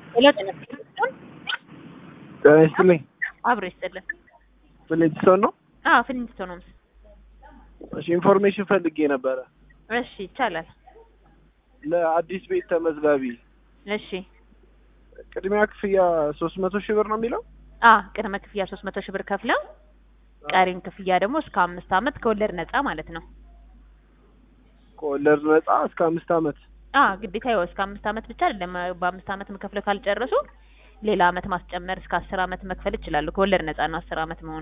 ሄሎ ጤና ይስጥልኝ። ጤና ይስጥልኝ። አብሮ ይስጥልን። ፍሊንትስቶን ነው? አዎ ፍሊንትስቶን ነው። እሺ ኢንፎርሜሽን ፈልጌ ነበረ እሺ ይቻላል። ለአዲስ ቤት ተመዝጋቢ እሺ ቅድሚያ ክፍያ ሶስት መቶ ሺህ ብር ነው የሚለው አ ቅድመ ክፍያ ሶስት መቶ ሺህ ብር ከፍለው ቀሪን ክፍያ ደግሞ እስከ አምስት አመት ከወለድ ነጻ ማለት ነው። ከወለድ ነጻ እስከ አምስት አመት አ ግዴታ ይኸው እስከ አምስት አመት ብቻ አይደለም። በአምስት አመት መከፍለው ካልጨረሱ ሌላ አመት ማስጨመር እስከ አስር አመት መክፈል ይችላሉ። ከወለድ ነጻ ነው አስር አመት መሆኑ።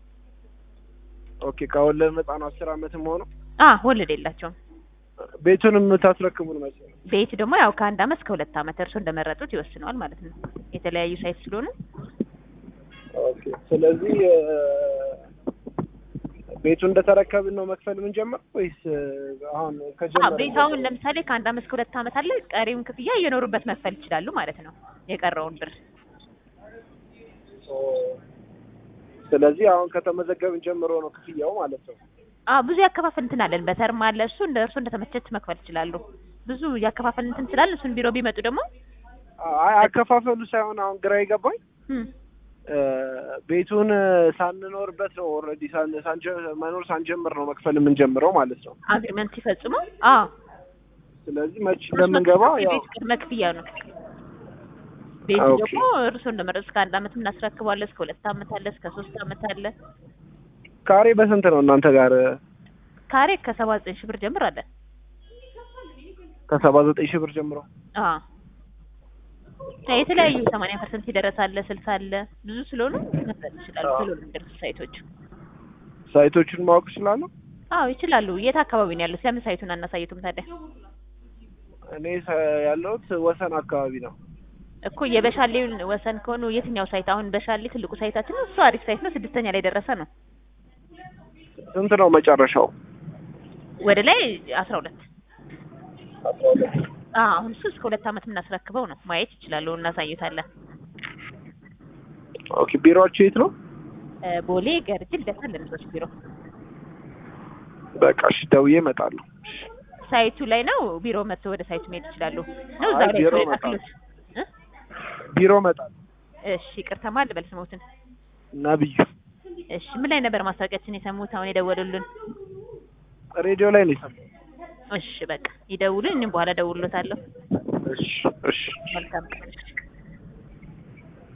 ኦኬ ከወለድ ነጻ ነው አስር አመት መሆኑ አ ወለድ የላቸውም። ቤቱንም የምታስረክቡን መቼ ነው? ቤት ደግሞ ያው ከአንድ አመት እስከ ሁለት አመት እርሶ እንደመረጡት ይወስነዋል ማለት ነው። የተለያዩ ሳይት ስለሆኑ ኦኬ ስለዚህ ቤቱ እንደተረከብን ነው መክፈል የምንጀምረው ወይስ አሁን አዎ ከጀመረ ቤት አሁን ለምሳሌ ከአንድ አመት እስከ ሁለት አመት አለ። ቀሪውን ክፍያ እየኖሩበት መክፈል ይችላሉ ማለት ነው። የቀረውን ብር ስለዚህ አሁን ከተመዘገብን ጀምሮ ነው ክፍያው ማለት ነው። አዎ ብዙ ያከፋፈል እንትን አለን። በተርም አለ እሱ እንደ እርሶ እንደተመቸት መክፈል ይችላሉ። ብዙ ያከፋፈል እንትን ስላለ እሱን ቢሮ ቢመጡ ደግሞ አይ አከፋፈሉ ሳይሆን አሁን ግራ የገባኝ እም ቤቱን ሳንኖርበት ነው ኦልሬዲ መኖር ሳንጀምር ነው መክፈል የምንጀምረው ማለት ነው። አግሪመንት ሲፈጽሙ አዎ ስለዚህ መች እንደምንገባ ያው የቤት ቅድመ ክፍያ ነው። ቤቱ ኦኬ። ደግሞ እርሶ እንደመረጡ እስከ አንድ አመት እናስረክባለን። እስከ ሁለት አመት አለ፣ እስከ ሶስት አመት አለ። ካሬ በስንት ነው እናንተ ጋር? ካሬ ከሰባ ዘጠኝ ሺህ ብር ጀምር አለ። ከሰባ ዘጠኝ ሺህ ብር ጀምሮ አዎ የተለያዩ ሰማንያ ፐርሰንት ይደረስ አለ፣ ስልሳ አለ። ብዙ ስለሆኑ መክፈል ይችላሉ። አዎ። ቶሎ ነው የሚደርሱ ሳይቶቹ። ሳይቶቹን ማወቅ እችላለሁ? አዎ ይችላሉ። የት አካባቢ ነው ያሉት? ለምን ሳይቱን አናሳይቱም ታዲያ? እኔ ሰ- ያለሁት ወሰን አካባቢ ነው። እኮ የበሻሌውን ወሰን ከሆኑ የትኛው ሳይት? አሁን በሻሌ ትልቁ ሳይታችን ነው። እሱ አሪፍ ሳይት ነው። ስድስተኛ ላይ ደረሰ ነው። ስንት ነው መጨረሻው? ወደ ላይ አስራ ሁለት አስራ ሁለት አዎ አሁን እሱ እስከ ሁለት አመት የምናስረክበው ነው። ማየት ይችላሉ። እናሳዩታለን። ኦኬ ቢሮአችሁ የት ነው? እ ቦሌ ገርጅ ልደታ ለምሶች ቢሮ በቃ እሺ ደውዬ እመጣለሁ። ሳይቱ ላይ ነው። ቢሮ መጥቶ ወደ ሳይቱ መሄድ ይችላሉ። ነው እዛ አይ ላይ ቢሮ ነው እመጣለሁ። የጻፍሉት? እ? ቢሮ እመጣለሁ። እሺ ይቅርታ ማል በል ስሞትን። ነብዩ እሺ ምን ላይ ነበር ማስታወቂያችን የሰሙት? አሁን የደወሉልን? ሬዲዮ ላይ ነው የሰማሁት። እሺ በቃ ይደውሉን። እኔም በኋላ ደውሎታለሁ። እሺ እሺ መልካም ቀን።